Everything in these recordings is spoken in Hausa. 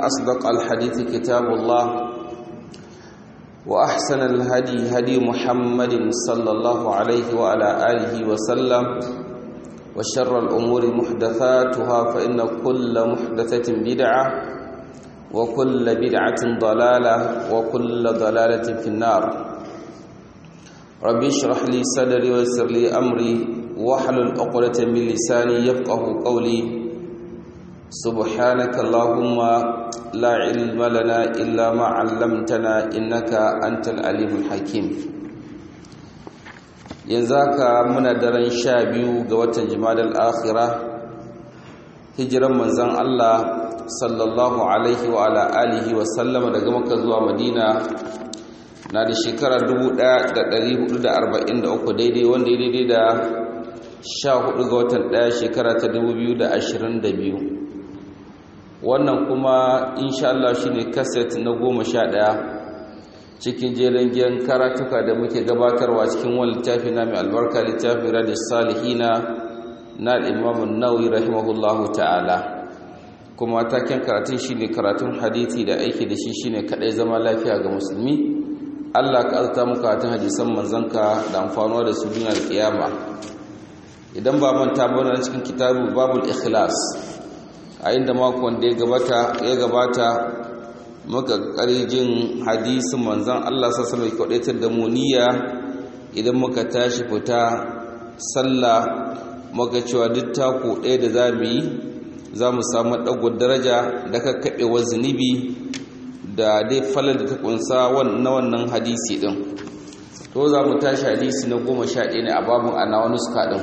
أصدق الحديث كتاب الله وأحسن الهدي هدي محمد صلى الله عليه وعلى آله وسلم وشر الأمور محدثاتها فإن كل محدثة بدعة وكل بدعة ضلالة وكل ضلالة في النار ربي اشرح لي صدري ويسر لي أمري واحلل عقدة من لساني يفقه قولي سبحانك اللهم لا علم لنا إلا ما علمتنا إنك أنت العليم الحكيم ينزاك من درن شابيو قوة جمال الآخرة هجرا من زن الله صلى الله عليه وعلى آله وسلم daga Makka zuwa Madina na da shekara 1443 daidai wanda ya daidai da 14 ga watan 1 shekara ta 2022 wannan kuma insha Allah shine kaset na goma sha ɗaya cikin jerin giyan karatuka da muke gabatarwa cikin wani littafi na mai albarka littafi radis salihina na imamun nawawi rahimahullahu ta'ala kuma taken karatun shine karatun hadithi da aiki da shi shine kadai zama lafiya ga musulmi Allah ka azta mu karatun hadisan manzanka da amfanuwa da su duniya da kiyama idan ba manta ba cikin kitabu babul ikhlas a inda makon da ya gabata muka jin hadisin manzan Allah sassanar kwaɗaitar da muniya idan muka tashi fita sallah muka cewa duk taku ɗaya da za mu yi za mu samu ɗago daraja da kakkaɓewar zunubi da dai falar da ta ƙunsa na wannan hadisi ɗin to za mu tashi hadisi na goma sha ɗaya ne a babin ana wani suka ɗin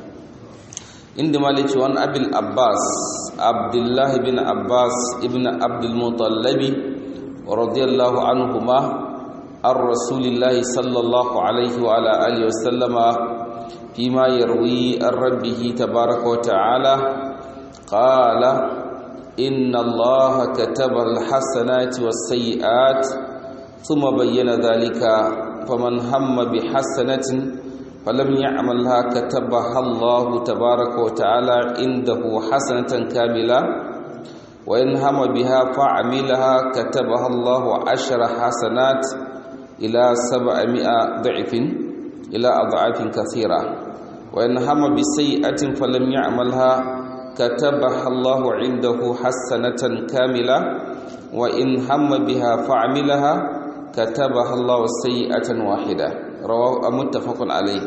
inda malici wani abin abbas abdullahi bin abbas ibn abdulmutallabi radiyallahu anhuma an rasulillahi sallallahu alaihi wa ala alihi wasallama fima yarwi an rabbihi tabaraka wa ta'ala qala inna allaha kataba alhasanati was-sayyi'at thumma bayyana dhalika faman hamma bihasanatin فلم يعملها كتبها الله تبارك وتعالى عنده حسنة كاملة وإن هم بها فعملها كتبها الله عشر حسنات إلى سبعمائة ضعف إلى أضعاف كثيرة وإن هم بسيئة فلم يعملها كتبها الله عنده حسنة كاملة وإن هم بها فعملها كتبها الله سيئة واحدة rawahu muttafaqun alayh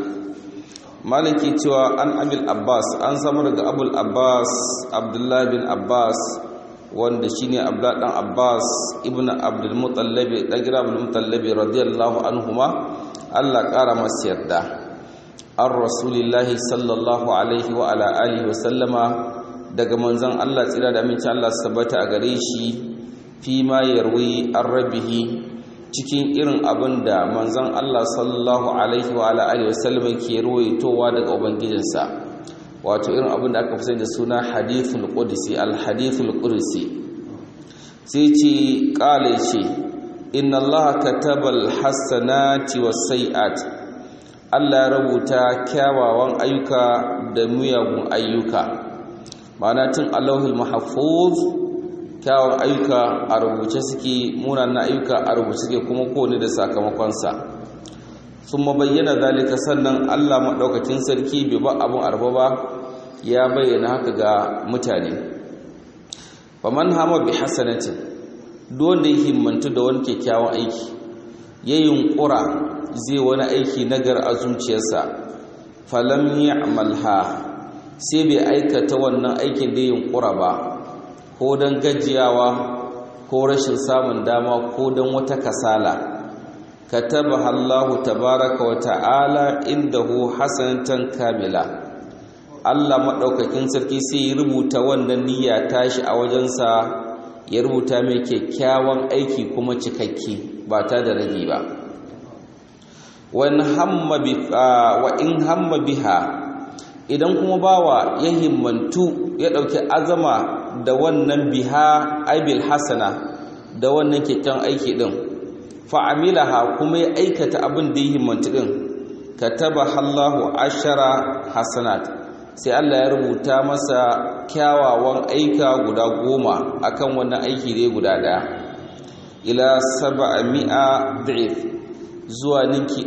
maliki cewa an abil abbas an samu daga abul abbas abdullah bin abbas wanda shine abdullah dan abbas ibnu abdul mutallab dan gira abdul mutallab radiyallahu anhuma Allah kara masa yarda ar rasulillahi sallallahu alaihi wa ala alihi wa sallama daga manzon Allah tsira da amincin Allah sabata a gare shi fi ma yarwi ar-rabbihi cikin irin abin da manzon Allah sallallahu alaihi wa alihi wasallam ke ruwaitowa daga ubangijinsa wato irin abin da aka fi da suna hadithul qudsi al hadithul qudsi sai ce kale ce inna Allah kataba al hasanati was sayiat Allah ya rubuta kyawawan ayyuka da muyagun ayyuka ma'ana tun Allahul mahfuz kyawun ayyuka a rubuce suke munanan ayyuka a rubuce suke kuma kowane da sakamakonsa sun bayyana zalika sannan allah maɗaukakin sarki bai ba abin arba ba ya bayyana haka ga mutane faman hama bi hasanatin wanda ya himmantu da wani kyakkyawan aiki ya yunƙura zai wani aiki nagar a zuciyarsa falam ya amalha sai bai aikata wannan aikin da yunƙura ba ko don gajiyawa ko rashin samun dama ko don wata kasala kataba Allahu tabaraka wa ta'ala indahu hasanatan kamila Allah madaukakin sarki sai ya rubuta wannan niyya tashi a wajensa ya rubuta mai kyakkyawan aiki kuma cikakke ba ta da rage ba wa in hamma biha idan kuma bawa ya himmantu ya dauki azama da wannan biha aibil hasana da wannan kyakkyawan aiki din fa'amilaha kuma ya aikata abin da ya himmantu din kataba Allahu ashara hasanat sai Allah ya rubuta masa kyawawan aika guda goma akan wannan aiki dai guda daya ila sab'a mi'a da'if zuwa ninki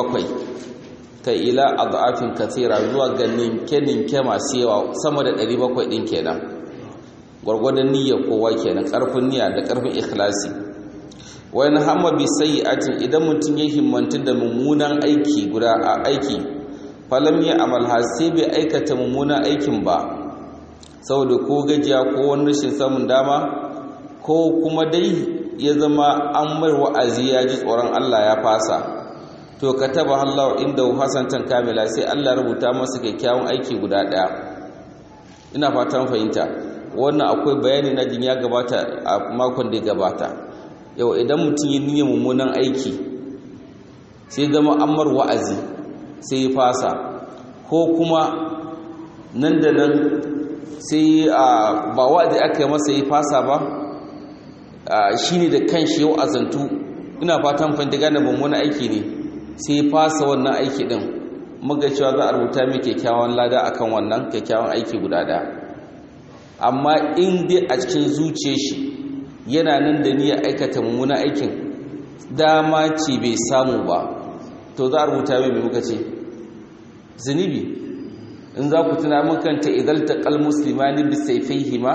700 kai ila adafin kathira zuwa ga ninke ninke masu yawa sama da 700 din kenan gwargwadon niyyar kowa kenan karfin niyya da karfin ikhlasi wani hamma bi sayyi'atin idan mutum ya himmanta da mummunan aiki guda a aiki falam ya amalha sai bai aikata mummunan aikin ba saboda ko gajiya ko wani rashin samun dama ko kuma dai ya zama an mai wa'azi ya ji tsoron Allah ya fasa to kataba Allah inda hasantan kamila sai Allah rubuta masa kyakkyawan aiki guda daya ina fatan fahimta wannan akwai bayani na jin ya gabata a makon da ya gabata yau idan mutum yi niyyar mummunan aiki sai zama ammar wa'azi sai ya fasa ko kuma nan da nan sai ba wa'azi aka yi masa ya fasa ba shi ne da kan shi yau azantu ina fatan fanta gane mummunan aiki ne sai ya fasa wannan aiki din muga cewa za a rubuta mai kyakkyawan lada akan wannan kyakkyawan aiki guda ɗaya amma in dai a cikin zuciyar shi yana nan da niyyar aikata mummunan aikin dama ce bai samu ba to za a rubuta mai mai muka ce zunubi in za ku tuna makanta idan taqal muslimani bi sayfayhima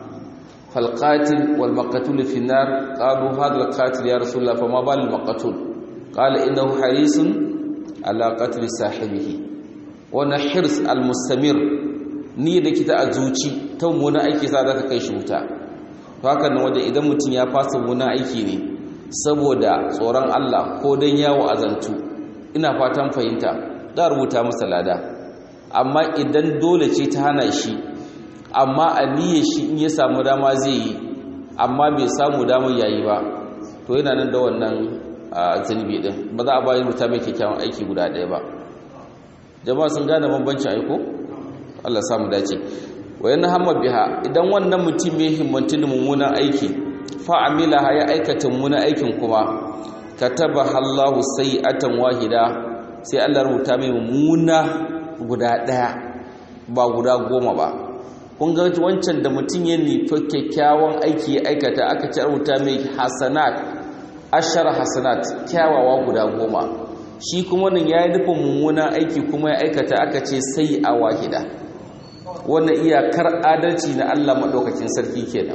fal qatil wal maqtul fi nar qalu hadha al qatil ya rasulullah fama bal al maqtul qala innahu harisun ala qatl sahibihi wa hirs al mustamir ni da kita a zuci ta mummuna aiki sa za ka kai shi wuta to haka nan wajen idan mutum ya fasa mummuna aiki ne saboda tsoron Allah ko don yawo azantu ina fatan fahimta za rubuta masa lada amma idan dole ce ta hana shi amma a niyyar shi in ya samu dama zai yi amma bai samu damar yayi ba to yana nan da wannan zunubi din ba za a bayan rubuta mai kyakkyawan aiki guda ɗaya ba jama'a sun gane bambancin aiko Allah samu dace wayan hamma biha idan wannan mutum ya himmantu da mummunan aiki fa amilaha ya aikata mummunan aikin kuma kataba Allahu sayi'atan wahida sai Allah rubuta mai mummuna guda daya ba guda goma ba kun ga wancan da mutum ya nufi kyakkyawan aiki ya aikata aka ci rubuta mai hasanat ashar hasanat kyawawa guda goma shi kuma nan ya yi nufin mummunan aiki kuma ya aikata aka ce sai a wahida wannan iyakar adalci na Allah maɗaukakin sarki kenan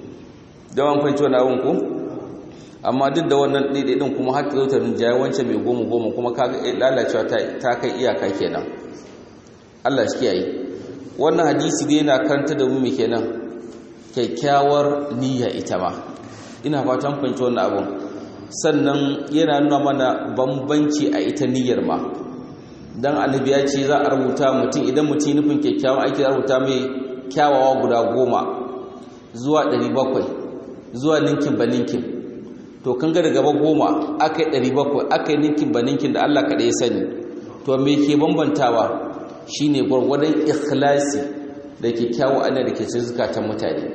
don fahimci wani abin ku amma duk da wannan ɗaiɗaiɗin kuma har ta zo ta rinjaye wancan mai goma goma kuma kaga lalacewa ta kai iyaka kenan Allah shi kiyaye wannan hadisi dai yana karanta da mu mai kenan kyakkyawar niyya ita ma ina fatan fahimci wannan abin sannan yana nuna mana bambanci a ita niyyar ma dan annabi ya ce za a rubuta mutum idan mutum nufin kyakkyawan aiki za a rubuta mai kyawawa guda goma zuwa ɗari bakwai zuwa ninkin ba ninkin to kan ga gaba goma aka yi ɗari bakwai aka yi ninkin ba ninkin da Allah kaɗai ya sani to me ke bambantawa shine gwargwadon ikhlasi da kyakkyawan ana da ke zukatan mutane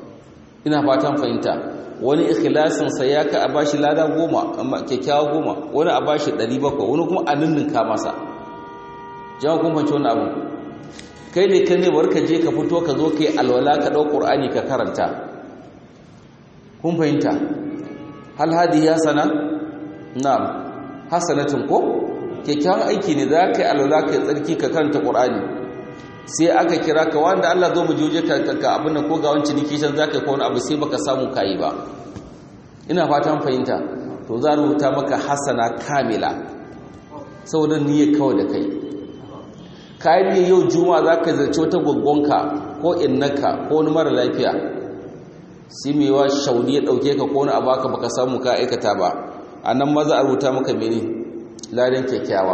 ina fatan fahimta wani ikhlasinsa ya ka a bashi lada goma kyakkyawa goma wani a bashi ɗari bakwai wani kuma a ninninka masa jama kun fahimci wani abu kai ne kai ne barka je ka fito ka zo ka yi alwala ka ɗau ƙur'ani ka karanta kun fahimta hal hadi ya sana na'am hasanatin ko kyakkyawan aiki ne za ka yi alwala ka yi tsarki ka karanta ƙur'ani sai aka kira ka wanda Allah zo mu je ka ka abin nan ko ga wancan niki can zaka ko wani abu sai baka samu kai ba ina fatan fahimta to za rubuta maka hasana kamila saboda niyya kawai da kai kai ne yau juma'a zaka zarce wata gaggonka ko innaka ko wani mara lafiya sai mai wa shaudi ya dauke ka ko wani abu aka baka samu ka aikata ba anan maza a rubuta maka mene ladan kyakkyawa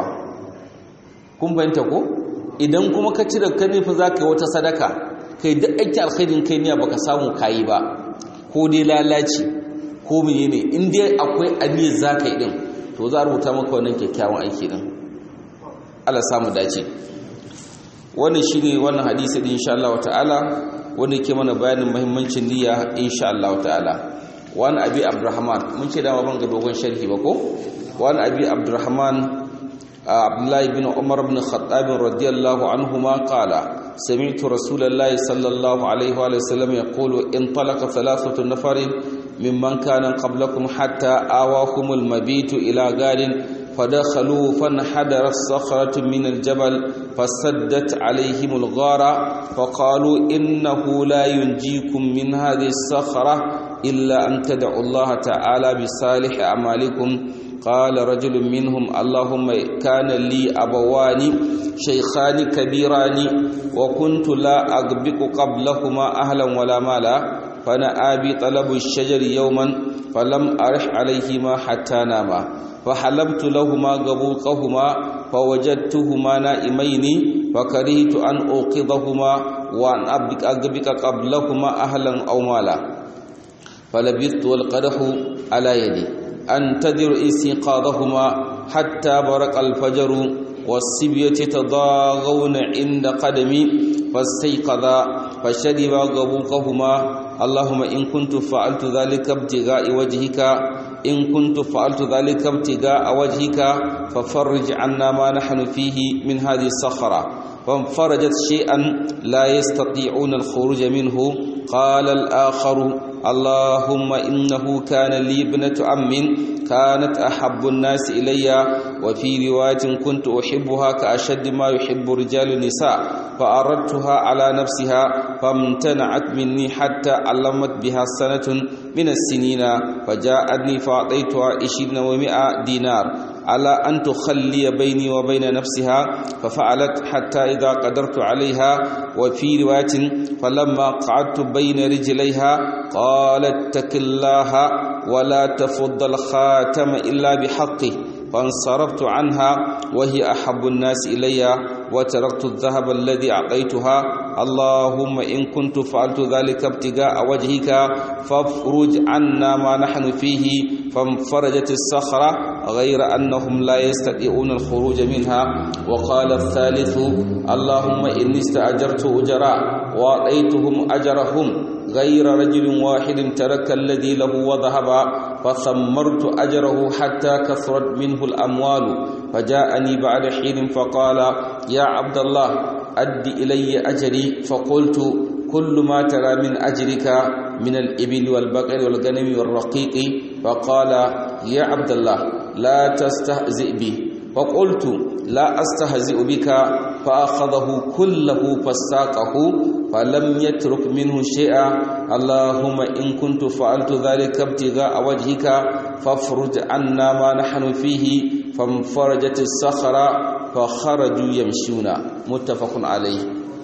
kun fahimta ko idan kuma ka cire ka nufi za ka yi wata sadaka kai duk aiki alkhairin kai niya baka samu kayi ba ko dai lalaci ko menene in dai akwai aniyar za ka yi din to za a rubuta maka wannan kyakkyawan aiki din Allah samu dace wannan shine wannan hadisi din insha Allah ta'ala wanda yake mana bayanin muhimmancin niyya insha Allah ta'ala wani abi abdurrahman mun ce dama ban ga dogon sharhi ba ko wani abi abdurrahman عبد الله بن عمر بن الخطاب رضي الله عنهما قال سمعت رسول الله صلى الله عليه وآله وسلم يقول انطلق ثلاثة نفر ممن كان قبلكم حتى آواهم المبيت إلى غار فدخلوا فانحدرت صخرة من الجبل فسدت عليهم الغار فقالوا إنه لا ينجيكم من هذه الصخرة إلا أن تدعوا الله تعالى بصالح أعمالكم قال رجل منهم اللهم كان لي أبوان شيخان كبيران وكنت لا أغبق قبلهما أهلا ولا مالا فأنا آبي طلب الشجر يوما فلم أرح عليهما حتى ناما فحلبت لهما غبوقهما فوجدتهما نائمين فكرهت أن أوقظهما وأن أغبق قبلهما أهلا أو مالا فلبثت والقدح على يدي أنتظر استيقاظهما حتى برق الفجر والصبية تضاغون عند قدمي فاستيقظا فشربا غبوقهما اللهم إن كنت فعلت ذلك ابتغاء وجهك إن كنت فعلت ذلك ابتغاء وجهك ففرج عنا ما نحن فيه من هذه الصخرة فانفرجت شيئا لا يستطيعون الخروج منه قال الآخر اللهم إنه كان لي ابنة عم كانت أحب الناس إلي وفي رواية كنت أحبها كأشد ما يحب رجال النساء فأردتها على نفسها فامتنعت مني حتى علمت بها سنة من السنين فجاءتني فأعطيتها عشرين ومائة دينار على أن تخلي بيني وبين نفسها ففعلت حتى إذا قدرت عليها وفي رواية فلما قعدت بين رجليها قالت اتق الله ولا تفض الخاتم إلا بحقه فانصرفت عنها وهي أحب الناس إلي وتركت الذهب الذي أعطيتها اللهم إن كنت فعلت ذلك ابتغاء وجهك فافرج عنا ما نحن فيه فانفرجت الصخرة غير أنهم لا يستطيعون الخروج منها وقال الثالث اللهم إني استأجرت أجراء وأعطيتهم أجرهم غير رجل واحد ترك الذي له وذهب فثمرت أجره حتى كثرت منه الأموال فجاءني بعد حين فقال يا عبد الله أد إلي أجري فقلت كل ما ترى من أجرك من الإبل والبقر والغنم والرقيق فقال يا عبد الله لا تستهزئ بي فقلت لا أستهزئ بك فأخذه كله فساقه فلم يترك منه شيئا اللهم إن كنت فعلت ذلك ابتغاء وجهك فافرج عنا ما نحن فيه فانفرجت الصخرة فخرجوا يمشون متفق عليه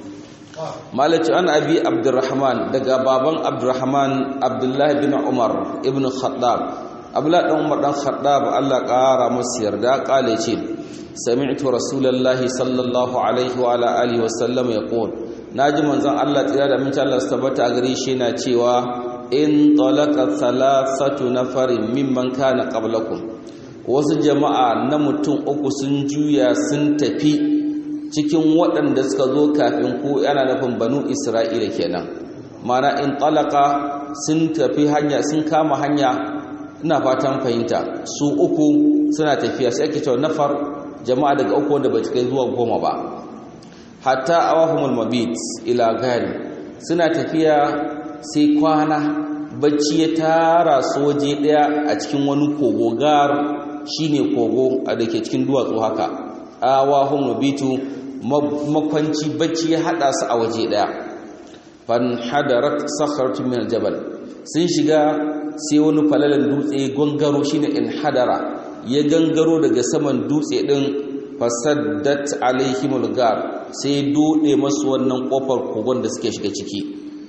malaci an abi abdurrahman daga baban abdurrahman abdullahi bin umar ibn khattab abdullahi dan umar dan khattab Allah ƙara masa yarda kale ce sami'tu rasulullahi sallallahu alaihi wa ala alihi wa sallam yaqul naji manzon Allah tsira da mun Allah tabbata a gare shi na cewa in talaqa thalathatu nafarin mimman kana qablakum wasu jama'a na mutum uku sun juya sun tafi cikin waɗanda suka zo kafin ku yana nufin banu isra'ila kenan mana in talaka sun tafi hanya sun kama hanya ina fatan fahimta su uku suna tafiya sai ake cewa nafar jama'a daga uku wanda bai kai zuwa goma ba hatta awahumul mabit ila gari suna tafiya sai kwana bacci ya tara su waje daya a cikin wani kogo gar shine kogo a dake cikin duwatsu haka awahum mabitu makwanci bacci ya hada su a waje daya fan hadarat sakharatu min aljabal sun shiga sai wani falalan dutse gangaro shine in hadara ya gangaro daga saman dutse din fasaddat alaihimul gar sai dode masu wannan kofar kogon da suke shiga ciki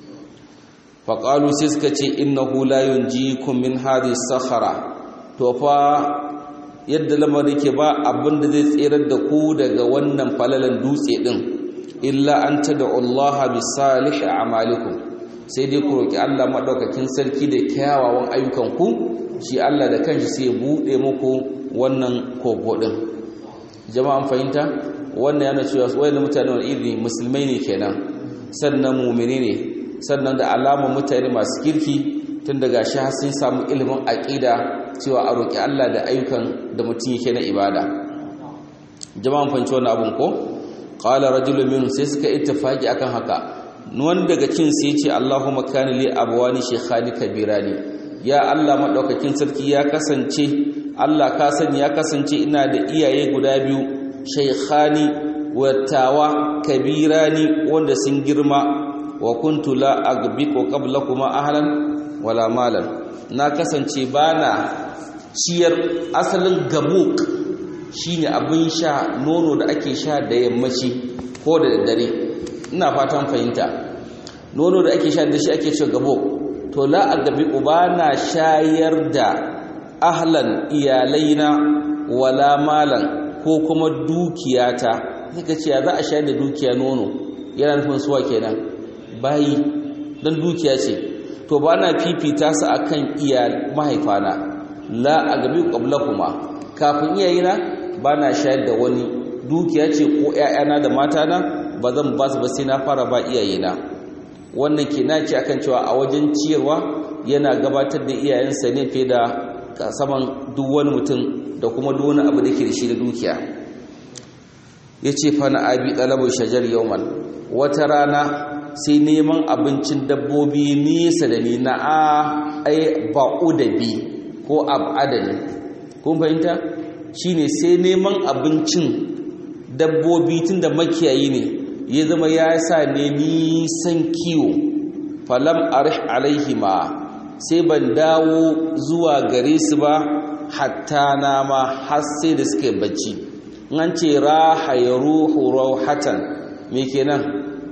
faqalu sai suka ce innahu la yunjikum min hadhihi sakhara to fa yadda lamarin ke ba abin da zai tserar da ku daga wannan falalan dutse din illa an tad'u Allah bi salihi a'malikum sai dai ku roki Allah madaukakin sarki da kyawawan ayyukan ku shi Allah da kanshi sai ya bude muku wannan kogo din jama'an fahimta wannan yana cewa wayannan mutane wani iri musulmai ne kenan sannan mu'mini ne sannan da alama mutane masu kirki tun daga shi har sun samu ilimin aqida cewa a roƙi Allah da ayyukan da mutum yake na ibada jama'an fanci wannan abun ko qala rajulun minhum sai suka ittifaki akan haka wani daga cin sai ce Allahumma kana li abwani shaykhani kabirani ya Allah madaukakin sarki ya kasance Allah ka sani ya kasance ina da iyaye guda biyu shaykhani watawa kabirani wanda sun girma wa kuntu la agbiqu qablakuma ahlan wala malan na kasance bana ciyar asalin gabuk shine abin sha nono da ake sha da yammaci ko da dare ina fatan fahimta nono da ake sha da shi ake ce gabo to la agabi ubana shayar da ahlan iyalaina wala malan ko kuma dukiyata kika ce za a shayar da dukiya nono yana nufin suwa kenan bayi dan dukiya ce to ba na fifita su akan iyal mahaifana la agabi qablakuma kafin iyayena ba na shayar da wani dukiya ce ko ƴaƴana da matana ba zan ba su ba sai na fara ba iyayena wannan ke ce akan cewa a wajen ciyarwa yana gabatar da iyayensa ne fiye da saman duk wani mutum da kuma duk wani abu da ke da shi da dukiya ya ce fa na abi ɗalabar shajar yauman wata rana sai neman abincin dabbobi nesa da ni na a ai ba'u da bi ko ab'adani kun fahimta shine sai neman abincin dabbobi tun da makiyayi ne ya zama ya sa ne nisan kiwo falam arih alaihima sai ban dawo zuwa gare su ba hatta na ma har sai da suka bacci an ce raha ya ruhu rauhatan me kenan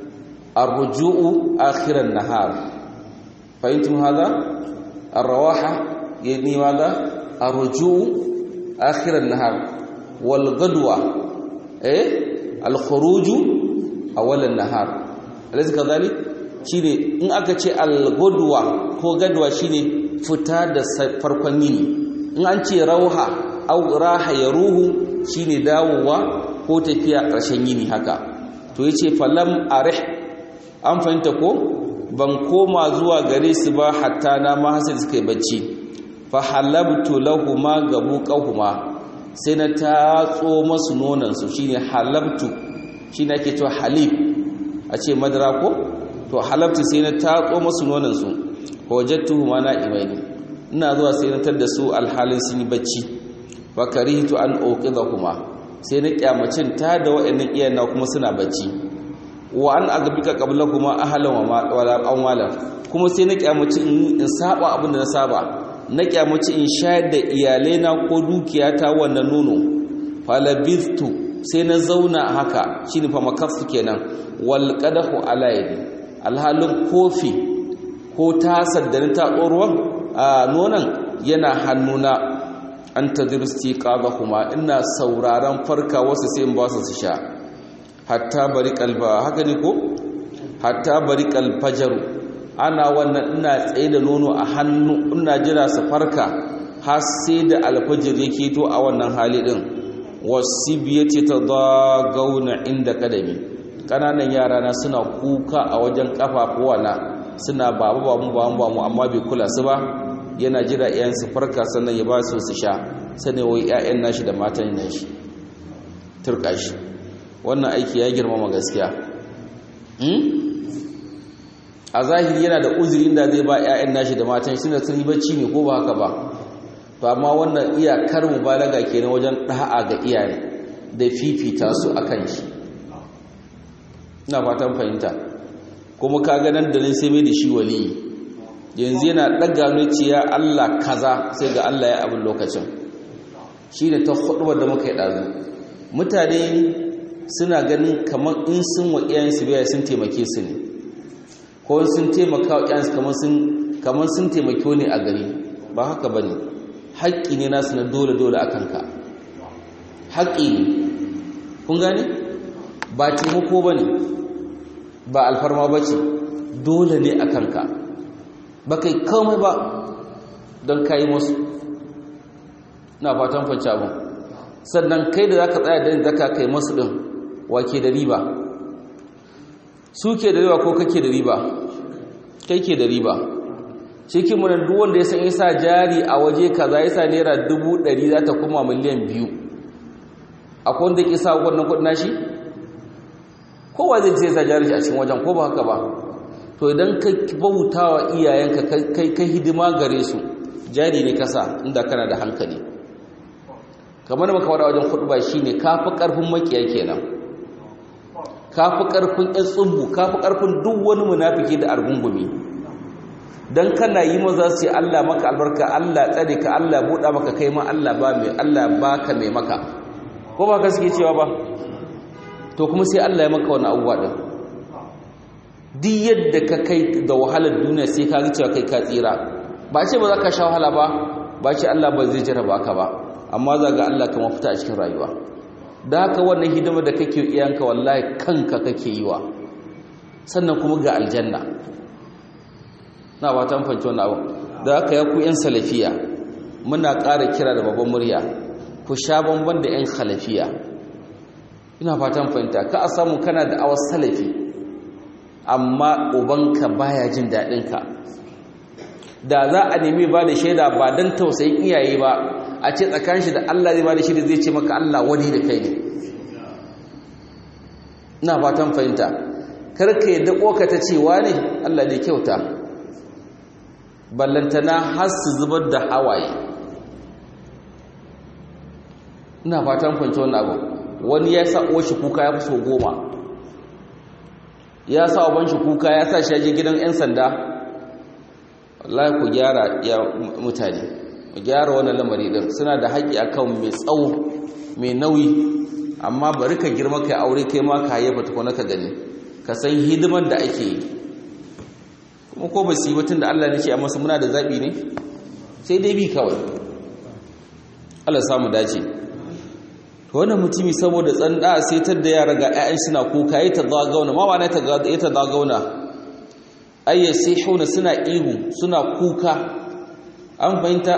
arruju'u akhiran nahar fahimtum hada arrawaha yani mada arruju'u akhiran nahar wal gadwa eh al khuruju awalan nahar alaysa kadhalik shine in aka ce al-gudwa ko gadwa shine fita da farkon yini in an ce rauha au raha ya ruhu shine dawowa ko tafiya ƙarshen yini haka to yace falam arih an fahimta ko ban koma zuwa gare su ba hatta na ma hasal suka yi bacci fa halabtu lahuma gabu qahuma sai na tatso masu nonan su shine halabtu shine ake cewa halib a ce madara ko to halabtu sai na tatso masu nonan su wajadtuhuma na'imaini ina zuwa sai na tar da su alhalin sun yi bacci fa karihtu an uqidahuma sai na kyamacin ta da waɗannan iyana kuma suna bacci wa an agbika qablahuma ahlan wa wala amwala kuma sai na kyamaci in saba abin da na saba na kyamaci in shayar da iyalaina ko dukiyata wannan nono falabithtu sai na zauna haka shine fa makafu kenan wal qadahu ala yadi alhalin kofi ko tasar da ta tsoruwan a nonon yana hannuna an tadristi kuma ina sauraron farka wasu sai in ba su su sha hatta bari kalba haka ne ko hatta bari kalfajaru ana wannan ina tsaye da nono a hannu ina jira su farka har sai da alfajir yake to a wannan hali din wasibiyati tadagauna inda kadami kananan yara na suna kuka a wajen kafafuwa na suna babu babu babu babu amma bai kula su ba yana jira iyayen su farka sannan ya ba su su sha sannan wai ƴaƴan nashi da matan nashi turka shi wannan aiki ya girmama gaskiya a zahiri yana da uzuri inda zai ba 'ya'yan nashi da matan shi da sun bacci ne ko ba haka ba to amma wannan iyakar mubalaga kenan wajen da'a ga iyaye da fifita su akan shi ina fatan fahimta kuma ka ga nan da nan sai mai da shi wali yanzu yana daga ya Allah kaza sai ga Allah ya abin lokacin shi ne ta hudubar da muka yi ɗazu mutane suna ganin kamar in sun wa iyayensu biya sun taimake su ne ko sun taimaka wa iyayensu kamar sun taimake ne a gari ba haka ba ne haƙƙi ne nasu na dole-dole a kanka haƙƙi ne kun gane ba taimako ba ne ba alfarma ba ce dole ne a kanka ba kai komai ba don kayi masu na fatan fanci abin sannan kai da za ka tsaya da zaka kai masu ɗin wake da riba su ke da riba ko kake da riba kai ke da riba cikin munan duk wanda ya san isa jari a waje kaza yasa naira dubu ɗari za ta kuma miliyan biyu a akwai wanda ke sa wannan kudin nashi kowa zai ce sa jari a cikin wajen ko ba haka ba to idan ka bauta wa iyayenka kai kai hidima gare su jari ne kasa inda kana da hankali kamar da maka wada wajen kudu ba shine kafi karfin makiya kenan kafi karfin yan tsubbu kafi karfin duk wani munafiki da argungumi dan kana yi maza su Allah maka albarka Allah tsare ka Allah buɗa maka kai ma Allah ba mai Allah baka mai maka ko ba ka suke cewa ba to kuma sai Allah ya maka wani abubuwa din duk yadda ka kai da wahalar duniya sai ka ga cewa kai ka tsira ba ce ba za ka sha wahala ba ba ce Allah ba zai jarraba ka ba amma za ga Allah ka mafita a cikin rayuwa da haka wannan hidima da kake iyanka wallahi kanka kake yi wa sannan kuma ga aljanna na ba ta fanci wannan abu da haka ya ku yan salafiya muna ƙara kira da babban murya ku sha bamban da yan khalafiya ina fatan fahimta ka a samu kana da awar salafi amma ubanka baya jin daɗinka da za a nemi ba da shaida ba don tausayin iyaye ba a ce tsakanin shi da Allah zai ba da shaida zai ce maka Allah wani da kai ne ina fatan fahimta karka yadda ƙoka ta cewa ne Allah ne kyauta ballantana har su zubar da hawaye ina fatan fahimta wannan abu wani ya sa shi kuka ya fi so goma ya sa uban shi kuka ya sa shi yaje gidan 'yan sanda wallahi ku gyara ya mutane ku gyara wannan lamari din suna da haƙƙi akan mai tsawo mai nauyi amma bari ka girma kai aure kai ma ka hayyafa tukuna ka gani ka san hidimar da ake yi kuma ko ba su yi batun da Allah ne ce amma muna da zaɓi ne sai dai bi kawai Allah samu dace wannan mutumi saboda tsanda sai tar da yara ga 'ya'yan suna kuka yi ta zagauna ma wane ta ya ta zagauna ayya sai hauna suna ihu suna kuka an fahimta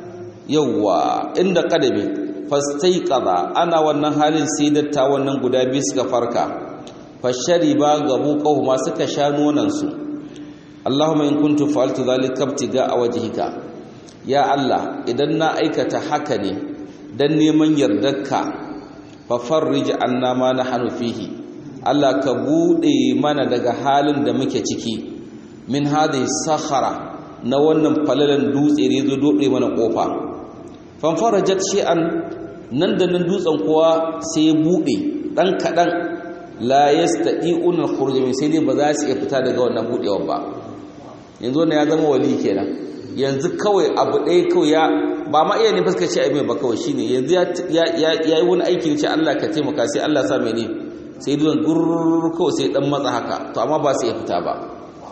yawwa inda kadami fastai qada ana wannan halin sai datta wannan guda biyu suka farka fashari ba gabu ma suka sha nonan su Allahumma in kuntu fa'altu dhalika ibtiga a wajhika ya Allah idan na aikata haka ne dan neman yardarka fa farrij anna ma nahnu fihi Allah ka bude mana daga halin da muke ciki min hadhihi sakhara na wannan falalan dutse ne zo dode mana kofa fan farajat shay'an nan da nan dutsen kuwa sai ya bude dan kadan la yastati'un al-khuruj min sai dai ba za su iya fita daga wannan budewa ba yanzu wannan ya zama wali kenan yanzu kawai abu ɗaya kawai ya ba ma iya ne fuskaci a mai ba kawai shine yanzu ya yi wani aiki ne ce Allah ka taimaka sai Allah sa mai ne sai duwan gurur kawai sai dan matsa haka to amma ba su iya fita ba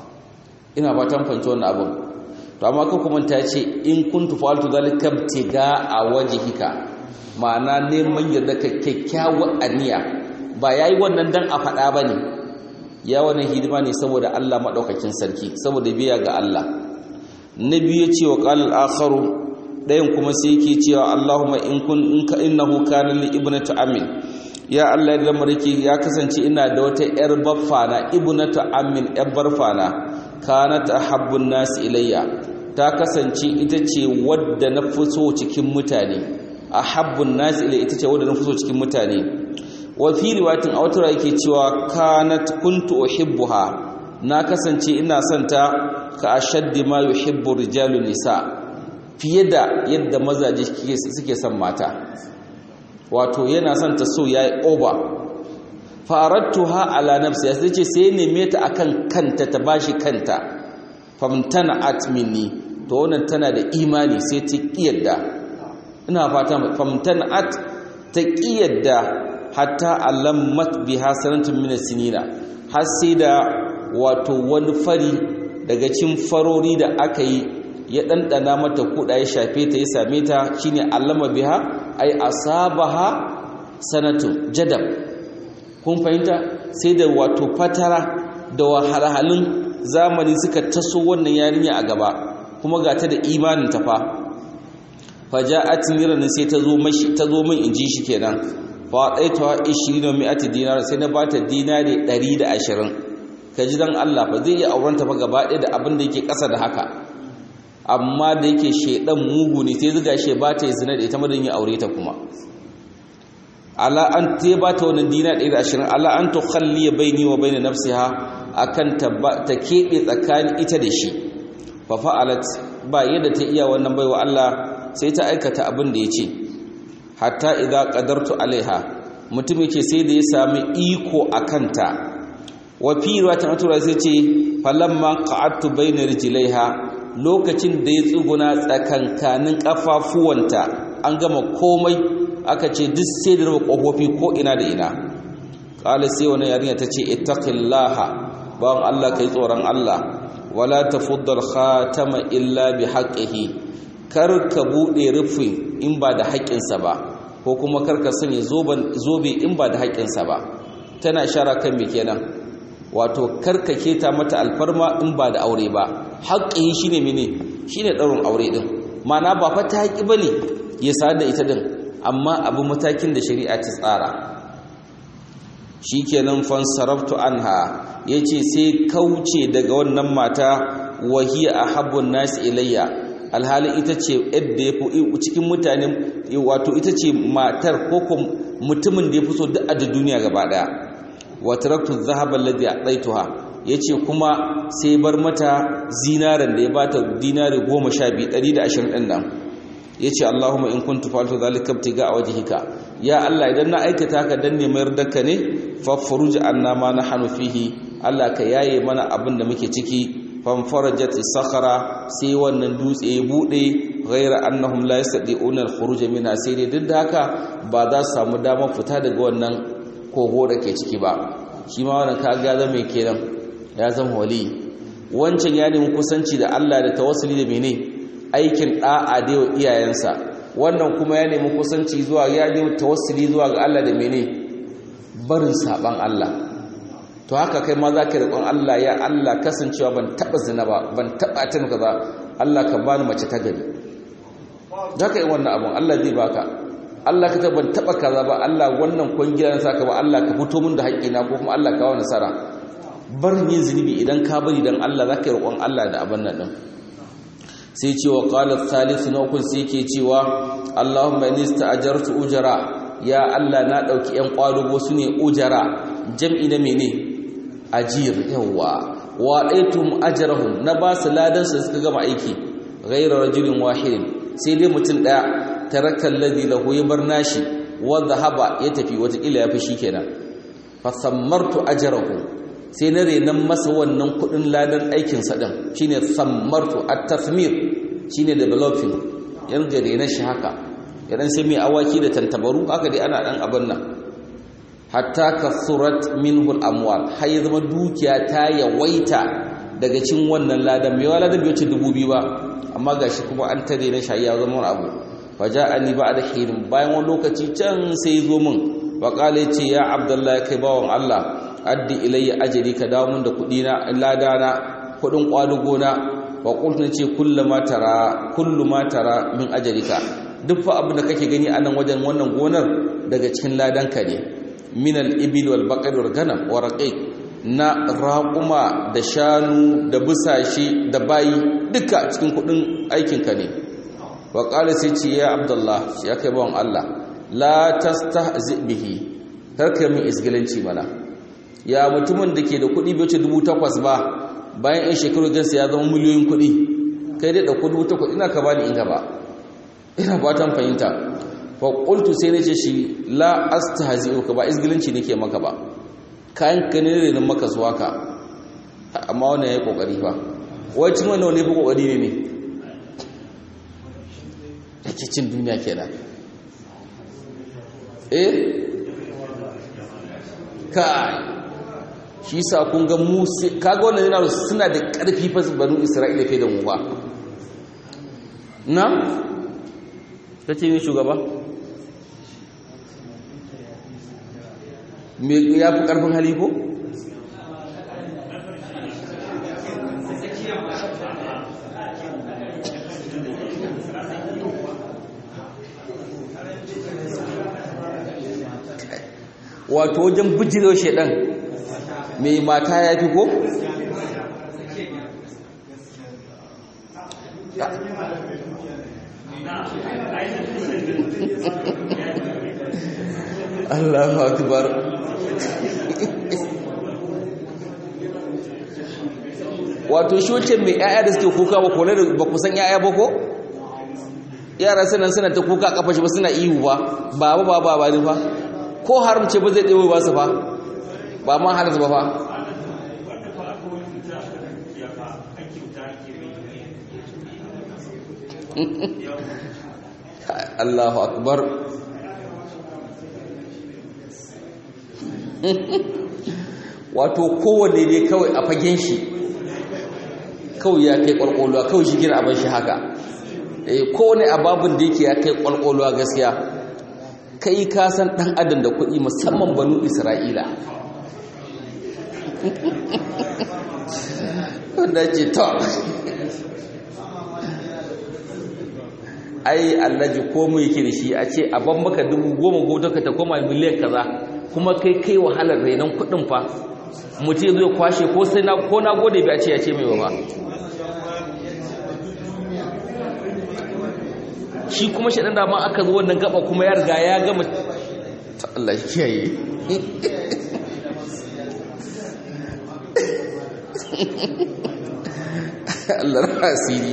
ina ba tan fanci wannan abun to amma ka kuma ta ce in kuntu fa'altu zalika tiga a wajhika ma'ana neman yadda ka kyakkyawar aniya ba yayi wannan dan a faɗa bane ya wannan hidima ne saboda Allah madaukakin sarki saboda biya ga Allah nabi ya ce wa qala al-akharu dayan kuma sai yake cewa Allahumma in kun in ka innahu kana li ibnati amin ya Allah ya marke ya kasance ina da wata yar baffana ibnatu amin yar barfana kanat ahabbun nas ilayya ta kasance ita ce wadda na fuso cikin mutane ahabbun nas ilayya ita ce wadda na fuso cikin mutane wa fi riwayatin a wata yake cewa kanat kuntu uhibbuha na kasance ina son ta ka ashaddi ma yuhibbu rijalu nisa fiye da yadda mazaje suke son mata wato yana son ta so yayi over farattuha ala nafsi sai ce sai neme ta akan kanta ta bashi kanta famtana at minni to wannan tana da imani sai ta kiyarda ina fata famtana at ta kiyarda hatta alammat biha sanatun min sinina har sai da wato wani fari daga cin farori da aka yi ya ɗanɗana mata kuɗa ya shafe ta ya same ta shine allama biha ai asabaha sanatun jadab kun fahimta sai da wato fatara da wahalhalun zamani suka taso wannan yarinya a gaba kuma ga ta da imanin ta fa faja'at niran sai ta zo mashi ta zo min inji shi kenan fa daitawa 20 mi'ati dinar sai na bata dinari 120 kaji dan Allah fa zai iya aurenta fa gaba ɗaya da abin da yake ƙasa da haka amma da yake shedan mugu ne sai zuga she ba ta yi zina da ita madan ya aure ta kuma ala an te ba ta wannan dina 120 ala an tukhalli baini wa baina nafsiha akan ta keɓe tsakanin ita da shi fa fa'alat ba yadda ta iya wannan baiwa Allah sai ta aikata abin da ya ce hatta idza qadartu alaiha mutum yake sai da ya sami iko akanta wa fi riwayatin atura sai ce falamma qa'adtu bayna rijlaiha lokacin da ya tsuguna tsakankanin kafafuwanta an gama komai aka ce duk sai da raba kofofi ko ina da ina qala sai wannan yarinya tace ittaqillaha bawan Allah kai tsoron Allah wala tafuddal khatama illa bi haqqihi kar ka bude rufin in ba da haƙƙinsa ba ko kuma kar ka sanya zobe in ba da haƙƙinsa ba tana shara kan me kenan wato kar ka keta mata alfarma in ba da aure ba haƙƙi shine mene shine ɗaurin aure din mana ba fa ta haƙi bane ya sa da ita din amma abu matakin da shari'a ta tsara shikenan fan saraftu anha yace sai kauce daga wannan mata wahiya ahabbun nas ilayya alhali ita ce yadda ya fi cikin mutane wato ita ce matar ko mutumin da ya fi so duk a duniya gaba daya wa taraktu dhahaba alladhi a'taytuha yace kuma sai bar mata zinaran da ya bata dinari 12 120 din nan yace Allahumma in kuntu fa'altu dhalika ibtiga wajhika ya Allah idan na aikata ka dan neman yardarka ne fafuruj anna ma nahnu fihi Allah ka yaye mana abin da muke ciki fanfarajat sakhara sai wannan dutse ya bude ghaira annahum la yastati'una al-khuruj minha sai dai duk da haka ba za su samu damar fita daga wannan kogo da ke ciki ba shi ma wannan kaga zama mai kenan ya zama wali wancan ya nemi kusanci da Allah da tawassuli da mene aikin da'a da yau iyayensa wannan kuma ya nemi kusanci zuwa ya nemi tawassuli zuwa ga Allah da mene barin saban Allah to haka kai ma za ka riƙon Allah ya Allah kasancewa ban taɓa zina ba ban taɓa ta maka ba Allah ka bani mace ta gari za ka yi wannan abun Allah zai baka Allah ka ban taɓa kaza ba Allah wannan kwangila na saka ba Allah ka fito min da haƙƙina ko kuma Allah ka wa nasara barin yin zunubi idan ka bari dan Allah za ka yi roƙon Allah da abin nan ɗin sai ce wa qala thalithu na ukun sai ke cewa Allahumma inni sta'ajartu ujara ya Allah na ɗauki ƴan ƙwadugo su ne ujara jam'i na mene ajir yawa wa aitum ajrahum na ba su ladan su suka gama aiki ghayra rajulin wahidin sai dai mutum daya tarakal ladhi lahu yabar nashi wa dhahaba ya tafi wata kila yafi shikenan fa sammartu ajrahu sai na renan masa wannan kudin ladan aikin sa din shine sammartu at-tathmir shine developing yan gare na shi haka idan sai mai awaki da tantabaru haka dai ana dan abin nan hatta kasurat minhu al-amwal har ya zama dukiya ta yawaita daga cin wannan ladan mai wala da bai wuce dubu biyu ba amma gashi kuma an tare na shayi ya zama abu faja'ani ba'da hirin bayan wani lokaci can sai zo min wa qala ce ya abdullahi kai bawon Allah addi ilayya ajri ka dawo min da kudi na ladana kudin kwadugo na wa qultu ce kullu ma tara kullu ma tara min ajrika duk fa abin da kake gani a nan wajen wannan gonar daga cikin ladanka ne min al-ibil wal baqar wal ganam wa raqiq na raƙuma da shanu da busashe da bayi duka cikin kudin aikinka ne wa qala sai ce ya abdullah ya kai bawon Allah la tastahzi bihi tarka min isgilanci mana ya mutumin da ke da kudi bai wuce 8000 ba bayan ɗan shekaru gansa ya zama miliyoyin kudi kai dai da kudi 8000 ina ka bani in gaba ina fatan fahimta fa qultu sai nace shi la astahzi'uka ba isgilanci nake maka ba kayan ka ne ne maka zuwa ka amma wannan yayi kokari fa wai cin wannan ne fa kokari ne ne yake cin duniya kenan eh kai shi sa kun ga mu kaga wannan yana suna da karfi fa banu Isra'ila fe da mu ba na tace ni shugaba me ya fi ƙarfin hali ko? wato wajen bijirewa shaidan mai mata ya fi ko? Allahu akbar wato shi wacce mai yaya da suke kuka ba kone da ba kusan yaya ba ko yara suna suna ta kuka kafa shi ba suna ihu ba ba ba ba ba ba ko haramce ba zai ɗewe ba su fa ba ma halarta ba fa Allahu akbar wato kowane ne kawai a fagen shi kawai ya kai kwalkwalwa kawai shi gina abin shi haka kowane ababin da yake ya kai kwalkwalwa gaskiya kai ka san dan adam da kuɗi musamman banu isra'ila wanda ce to ai allaji ko mu yake da shi a ce a ban maka dubu goma ko taka ta koma miliyan kaza kuma kai kai wahalar renon kuɗin fa mutum zai kwashe ko sai na ko na gode bi a ce ya ce mai ba shi kuma shaɗan da ma aka zo wannan gaba kuma ya riga ya gama ta Allah kiyaye Allah rasiri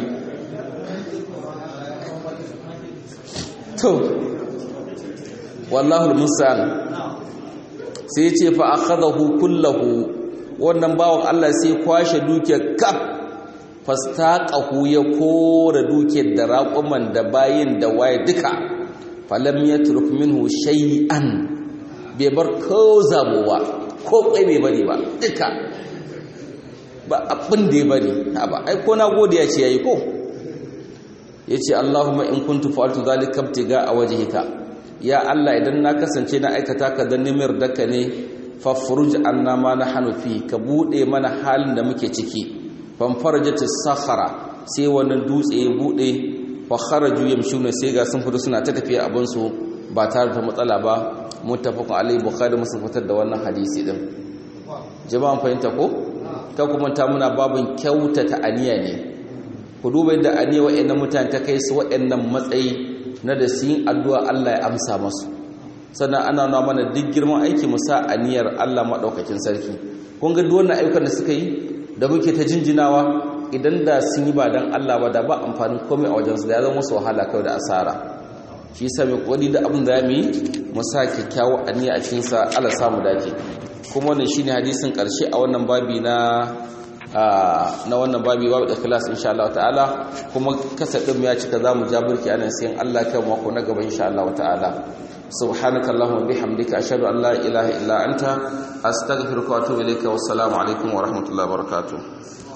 to wallahu musa'an sai ce fa akhadahu kullahu wannan bawon Allah sai kwashe dukiyar kaf fastaqahu ya kora dukiyar da raƙuman da bayin da waye duka falam yatruk minhu shay'an bai bar ko zabowa ko kai bai bari ba duka ba abin da ya bari ba ai ko na gode ya ce yayi ko yace Allahumma in kuntu fa'altu dhalika ibtiga a wajhika ya Allah idan na kasance na aikata ka dan nimir daka ne fafruj anna ma nahnu fi ka bude mana halin da muke ciki fan farajatis sakhara sai wannan dutse ya bude fa kharaju yamshuna sai ga sun fito suna ta tafiya abin su ba tare da matsala ba muttafaqun alaihi bukhari muslim fitar da wannan hadisi din jama'an fahimta ko ka kuma ta muna babin kyautata aniya ne ku duba yadda aniya wa'annan mutane ta kai su wa'annan matsayi na da su yin addu'a Allah ya amsa masu sannan ana nuna mana duk girman aiki mu sa aniyar Allah maɗaukakin sarki kun ga duk wannan ayyukan da suka yi da muke ta jinjinawa idan da sun yi ba don Allah ba da ba amfanin komai a wajensu da ya zama musu wahala kawai da asara shi yasa mai kokari da abin da ya yi mu sa kyakkyawar aniya a cikin sa Allah samu dace kuma wannan shine hadisin karshe a wannan babi na na wannan babi babu ikhlas insha Allah ta'ala kuma kasa din ya cika zamu jabirki anan sai Allah kai mako na gaba insha Allah ta'ala subhanaka allahumma bihamdika ashhadu an la ilaha illa anta astaghfiruka wa atubu ilayka wassalamu alaikum wa rahmatullahi wa barakatuh